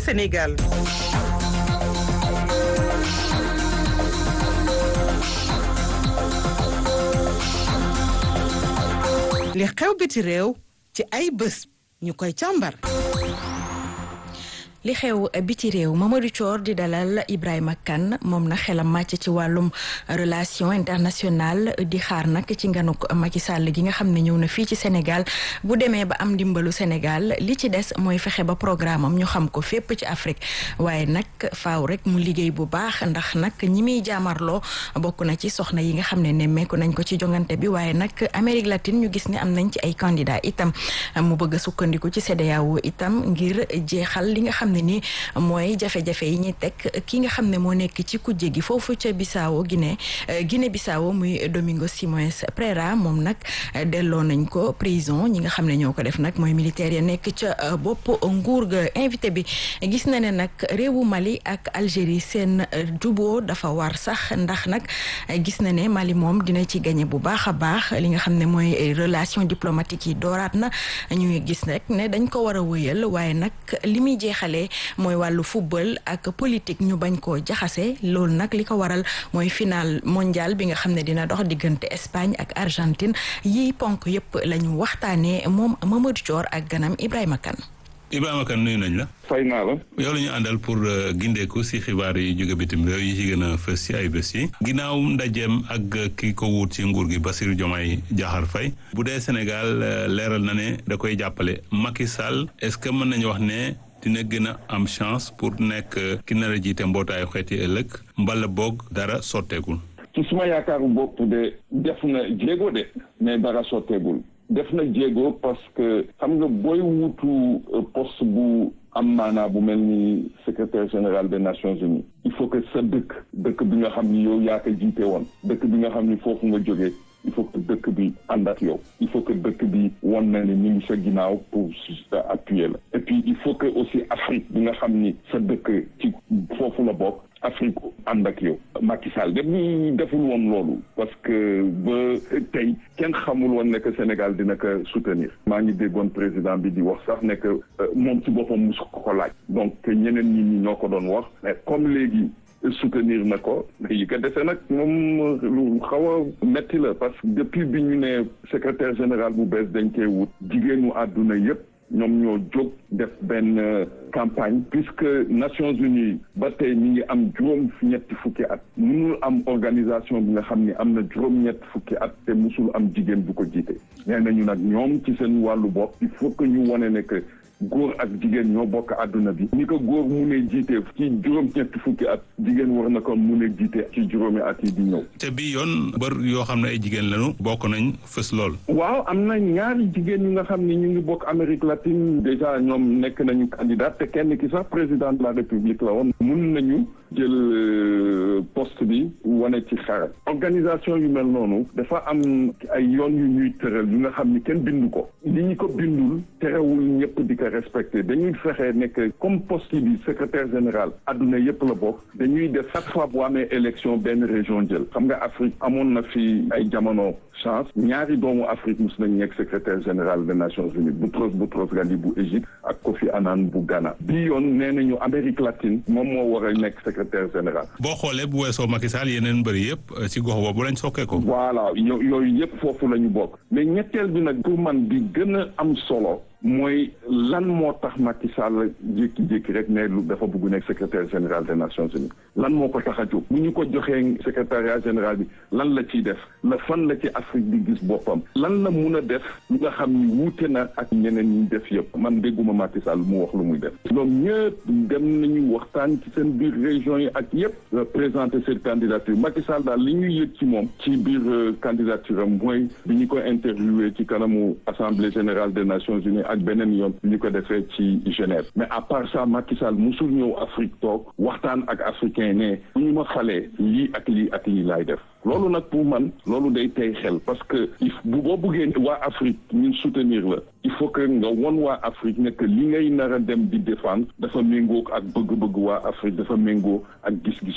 Sénégal. li xew biti réew ci ay bés ñu koy càmbar. li xew biti réew Mamadou Thior di dalal Ibrahima Kane moom na xelam màcc ci wàllum relation internationale di xaar nag ci nganuk Macky Sall gi nga xam ne ñëw na fii ci Sénégal bu demee ba am ndimbalu Sénégal li ci des mooy fexe ba programme am ñu xam ko fépp ci Afrique waaye nag faaw rek mu liggéey bu baax ndax nag ñi muy jaamarloo bokk na ci soxna yi nga xam ne nemmeeku nañ ko ci jongante bi waaye nag Amérique latine ñu gis ne am nañ ci ay candidat itam mu bëgg a sukkandiku ci CEDEAO itam ngir jeexal li nga xam ne ni mooy jafe-jafe yi ñuy teg ki nga xam ne moo nekk ci kujje gi foofu ca Bissau Guinée Guinée Bissau muy Domingo Simões Pereira moom nag delloo nañ ko prison ñi nga xam ne ñoo ko def nag mooy militaire ya nekk ca bopp nguur ga invité bi gis na ne nag réewu Mali ak Algérie seen juboo dafa war sax ndax nag gis na ne Mali moom dina ci gagné bu baax a baax li nga xam ne mooy relation diplomatique yi dooraat na ñuy gis rek ne dañ ko war a wëyal waaye nag li muy jeexalee mooy wàllu football ak politique ñu bañ koo jaxase loolu nag li ko waral mooy final mondial bi nga xam ne dina dox diggante Espagne ak Argentine yi ponk yëpp la ñu waxtaanee moom Mamadou Thior ak ganam Ibrahima Kane. Ibrahima Kane nuyu nañ la. fay naa la. yow la ñu àndal pour gindeeku si xibaar yi jóge bitim réew yi ci gën a fës si ay bés yi. ginnaaw ndajeem ak ki ko wut ci nguur gi Bassirou Diomaye Diakhar Faye bu dee Sénégal leeral na ne da koy jàppale Macky Sall est-ce que mën nañu wax ne. dina gën a am chance pour nekk ki nar a jiite mbootaayu xeeti ëllëg mbala boog dara sotteegul. ci suma yaakaaru bopp de def na jéego de mais dara sotteegul def na jéego parce que xam nga booy wutu poste bu am maanaa bu mel ni secrétaire général des Nations Unies il faut que sa dëkk dëkk bi nga xam ni yow yaa ko jiite woon dëkk bi nga xam ni foofu nga jógee il faut que dëkk bi ànd ak yow il faut que dëkk bi wan na ni ñu ngi sa ginnaaw pour appuyer la et puis il faut que aussi Afrique bi nga xam ni sa dëkk ci foofu la bokk Afrique ànd ak yow Macky Sall def ñu deful woon loolu parce que ba tey kenn xamul woon ne que Sénégal dina ko soutenir maa ngi déggoon président bi di wax sax ne que moom ci boppam musu ko ko laaj donc ñeneen ñi ñi ñoo ko doon wax mais comme léegi soutenir na ko yi ko defee nag moom lu xaw a metti la parce que depuis bi ñu ne secrétaire général bu bees dañ koy wut jigéenu àdduna yépp ñoom ñoo jóg def benn campagne puisque Nations Unies ba tey mi ngi am juróom ñetti fukki at mënul am organisation bi nga xam ni am na juróom ñetti fukki at te musul am jigéen bu ko jiite nee nañu nag ñoom ci seen wàllu bopp il faut que ñu wone ne que góor ak jigéen ñoo bokk àdduna bi ni ko góor mu ne jiite ci juróom ñetti fukki at jigéen war na ko mu ne jiite ci juróomi at yi di ñëw te bi yoon bër yoo xam ne ay jigéen lañu bokk nañ fës lool waaw am na ñaari jigéen ñi nga xam ni ñu ngi bokk Amérique latine déjà ñoom nekk nañu candidat te kenn ki sax président de la République la woon mun nañu jël poste bi wane ci xarat organisation yu mel noonu dafa am ay yoon yu ñuy tëral yu nga xam ni kenn bindu ko li ñu ko bindul terewul ñëpp di ko respecté dañuy fexe nekk comme poste bi secrétaire général adduna yëpp la bokk dañuy def chaque fois bu amee élection benn région jël xam nga Afrique amoon na fi ay jamono chance ñaari doomu Afrique mus nañ nekk secrétaire général des Nations Unies Boutros Boutros Ghali bu Égypte ak Kofi Annan bu Ghana bii yoon nee nañu Amérique latine moom moo war a nekk secrétaire général. boo xoolee bu weesoo Macky Sall yeneen bëri yëpp ci gox boobu lañ sokkee ko. voilà yooyu yëpp foofu la ñu bokk mais ñetteel bi nag pour man bi gën a am solo. mooy lan moo tax Macky Sall jékki-jékki rek ne lu dafa bëgg nekk secrétaire général des Nations Unies lan moo ko tax a jóg bu ñu ko joxee secrétariat général bi lan la ciy def la fan la ci Afrique di gis boppam lan la mun a def lu nga xam ni wuute na ak ñeneen ñi def yëpp man dégguma Macky Sall mu wax lu muy def ñoom ñëpp dem nañu waxtaan ci seen biir région yi ak yëpp présenter seen candidature Macky Sall daal li ñuy yëg ci moom ci biir candidature am mooy bi ñu ko interviewé ci kanamu assemblée générale des Nations Unies ak beneen yoon ñu ko defee ci Genève mais à part ça Macky Sall musul ñëw Afrique toog waxtaan ak africain ne bu ñu ma falee lii ak lii ak lii laay def loolu nag pour man loolu day tey xel parce que bu boo bëggee waa Afrique ñun soutenir la il faut que nga won waa Afrique ne que li ngay nar a dem di défendre dafa méngoo ak bëgg-bëgg waa Afrique dafa méngoo ak gis-gis